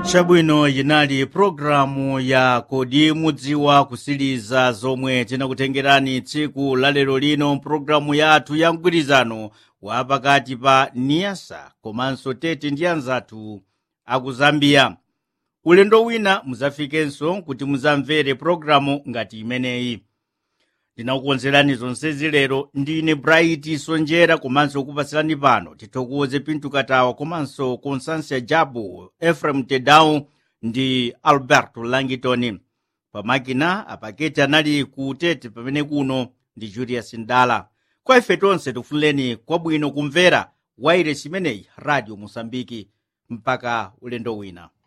chabwino yinali pulogalamu ya kodi mudziwa kusiriza zomwe tinakutengerani tsiku la lero lino mpulogalamu yathu ya mgwirizano wa pakati pa niyasa komanso tete ndi anzathu aku zambia ulendo wina muzafikenso kuti muzamvere pulogalamu ngati imeneyi ndinakukonzerani zonsezi lero ndine bright sonjera komanso kupasirani pano tithokoze pinto katawa komanso constância jabu efrem tedau ndi alberto langitoni pamakina apaketi anali ku tete pamene kuno ndi julius ndala kwa ife tonse tifunireni kwabwino kumvera wairesi imeneyi radio mosambiki mpaka ulendo wina